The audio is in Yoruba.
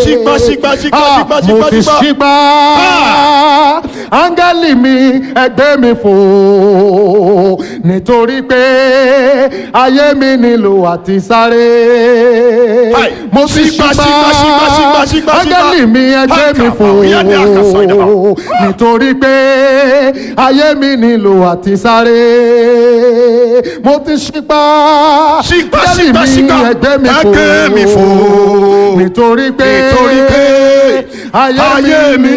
ṣígbá ṣígbá ṣígbá Ah, ṣígbá mo ṣígbá ti ṣígbá. ṣígbá áńgẹ́lì mi ẹgbẹ́ mi fò nítorí pé ayé mi nílò àti sáré Hai, mo ti ṣígbá, ṣígbá ṣígbá, ṣígbá, ṣígbá, ṣígbá, áńgẹ́lì ṣígbá. mi ẹgbẹ́ Hai, mi fò kàfà, òyà ni àkàsọ̀ ìdàbà. nítorí pé ayé mi nílò àti sáré mo ti ṣígbá Ṣígbá, áńgẹ́lì ṣígbá, mi ṣígbá. ẹgbẹ́ mi fò Ẹgbẹ́ mi fò. nítorí pé Nítorí pé ayé mi ayé mi